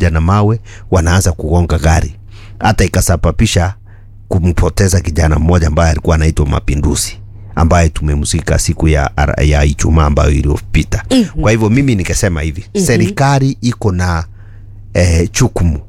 wanakuja na mawe wanaanza kugonga gari, hata ikasababisha kumpoteza kijana mmoja ambaye alikuwa anaitwa Mapinduzi ambaye tumemzika siku ya, ya Ijumaa ambayo iliyopita. Mhm. Kwa hivyo mimi nikasema hivi serikali iko na eh, chukumu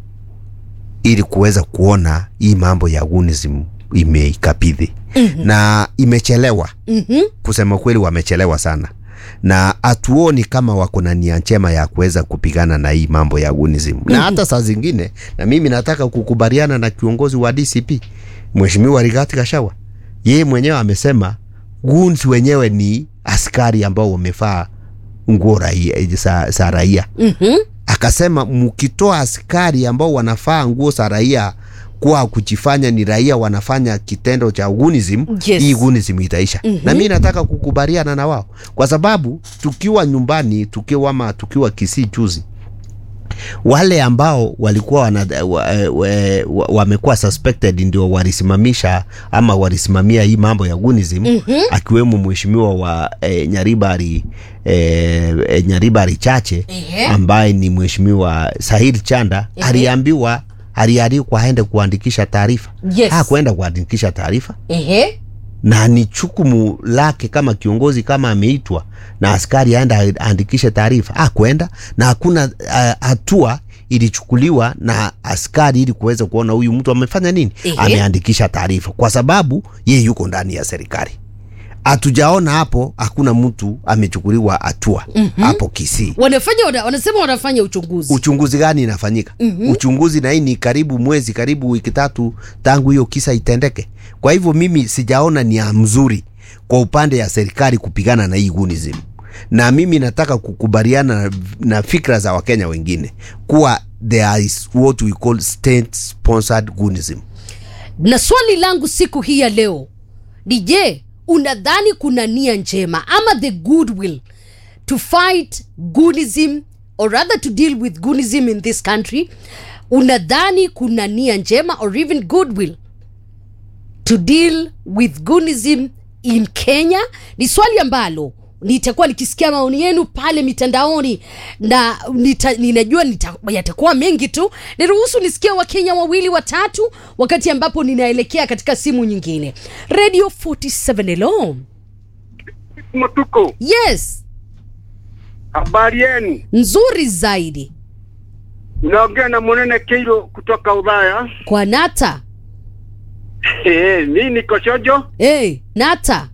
ili kuweza kuona hii mambo ya gunism imeikabidhi na imechelewa Mhm. kusema kweli wamechelewa sana na hatuoni kama wako na nia njema ya kuweza kupigana na hii mambo ya gunism na hata saa zingine na mimi nataka kukubaliana na kiongozi wa DCP Mheshimiwa Rigathi Gachagua yeye mwenyewe amesema guns wenyewe ni askari ambao wamevaa nguo raia, za, za raia Mhm. akasema mkitoa askari ambao wanafaa nguo za raia kwa kujifanya ni raia wanafanya kitendo cha gunism Yes. hii gunism itaisha na mi nataka kukubaliana na wao kwa sababu tukiwa nyumbani tukiwa ama tukiwa Kisii juzi wale ambao walikuwa wana, wa, wa, wa, wamekuwa suspected ndio walisimamisha ama walisimamia hii mambo ya gunism Mhm. akiwemo mheshimiwa wa eh, Nyaribari eh, eh, Nyaribari Chache Ehe. ambaye ni mheshimiwa Sahil Chanda Ehe. aliambiwa alialikwa aende kuandikisha taarifa Yes. hakuenda kuandikisha taarifa Ehe. na ni chukumu lake kama kiongozi kama ameitwa na askari aenda aandikishe taarifa hakwenda na hakuna ah, hatua ilichukuliwa na askari ili kuweza kuona huyu mtu amefanya nini Ehe. ameandikisha taarifa kwa sababu yeye yuko ndani ya serikali hatujaona hapo hakuna mtu amechukuliwa hatua hapo Kisii Wanafanya wana, wanasema wanafanya uchunguzi. uchunguzi gani inafanyika Mhm. uchunguzi na hii ni karibu mwezi karibu wiki tatu tangu hiyo kisa itendeke kwa hivyo mimi sijaona nia mzuri kwa upande ya serikali kupigana na hii gunism na mimi nataka kukubaliana na, na fikra za wakenya wengine kuwa there is what we call state sponsored gunism na swali langu siku hii ya leo ni je unadhani kuna nia njema ama the goodwill to fight gunism or rather to deal with gunism in this country unadhani kuna nia njema or even goodwill to deal with gunism in kenya ni swali ambalo nitakuwa nikisikia maoni yenu pale mitandaoni na nita, ninajua nita, yatakuwa mengi tu niruhusu nisikia wakenya wawili watatu wakati ambapo ninaelekea katika simu nyingine radio 47 hello Mtuko, yes habari yenu? nzuri zaidi Unaongea na Munene Keiro kutoka Ulaya. kwa nata Eh, mi niko Shojo. hey, nata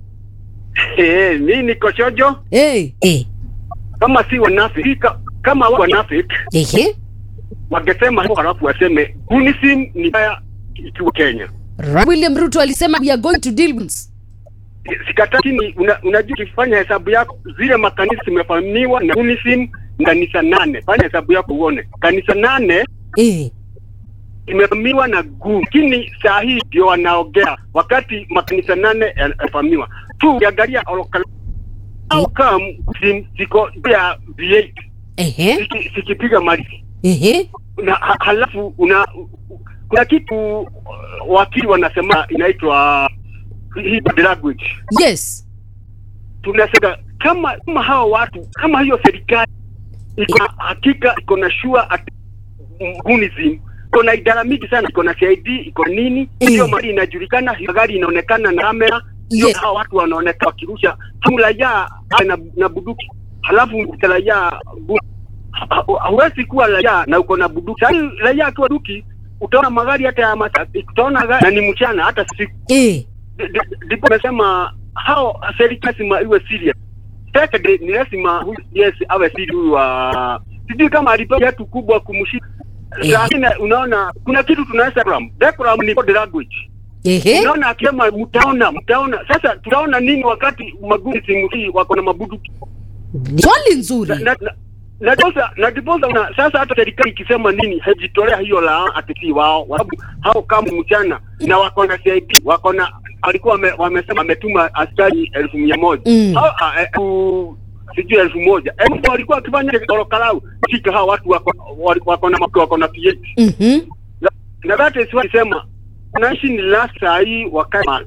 Eh, mi niko Shojo. hey. hey. Kama si wanafiki, ka- kama wa wanafiki Ehe. wangesema hivyo, halafu waseme gunism ni baya ikiwa Kenya. Ra- william ruto alisema we are going to deal with Sikatakini, una, unajua ukifanya hesabu yako zile makanisa zimefahamiwa na gunism ni kanisa nane. Fanya hesabu yako uone kanisa nane hey. imefahamiwa na gu, lakini saa hii ndio wanaongea wakati makanisa nane yanafahamiwa tu. Ukiangalia oloka- au kama sim- ziko juu ya V8 Ehe. ziki- zikipiga mali Ehe. na ha, halafu una kuna kitu uh, wakili wanasema inaitwa hii body language. yes Tunasema kama kama hao watu kama hiyo serikali iko na hakika iko na sure at gunism iko na idara mingi sana, iko na CID, iko nini, Eh. hiyo mali inajulikana, hiyo gari inaonekana na kamera, hiyo Yes. hao watu wanaonekana wakirusha kama raia na, na buduki, halafu raia bu- ha- ha- hauwezi kuwa raia na uko na buduki. Sasa hii raia akiwa duki, utaona magari hata ya masa, utaona gari na ni mchana hata siku Eh. D- d- ndipo nasema hao serikali lazima iwe serious. Second ni lazima huyu yes awe serious huyu wa sijui kama alipewa kiatu kubwa kumshika Eh. lakini unaona kuna kitu tunaweza decorum. Decorum ni body language. Ehe. Unaona akisema mtaona mtaona. Sasa tutaona nini wakati magundi simu hii wako na mabuduki? swali Na nzuri na na- na diposa na diposa una sasa hata serikali ikisema nini haijitolea hiyo la atisi wao kwa sababu hao kama mchana na wako na CID wako na walikuwa wame, wamesema wametuma askari elfu mia moja Mm. hao ah, eh, elfu sijui elfu moja elfu walikuwa wakifanya torokalau shika hao watu wako wali- wako na wako, wako na PhD Mhm. na that is why sema wananchi ni last saa hii wakae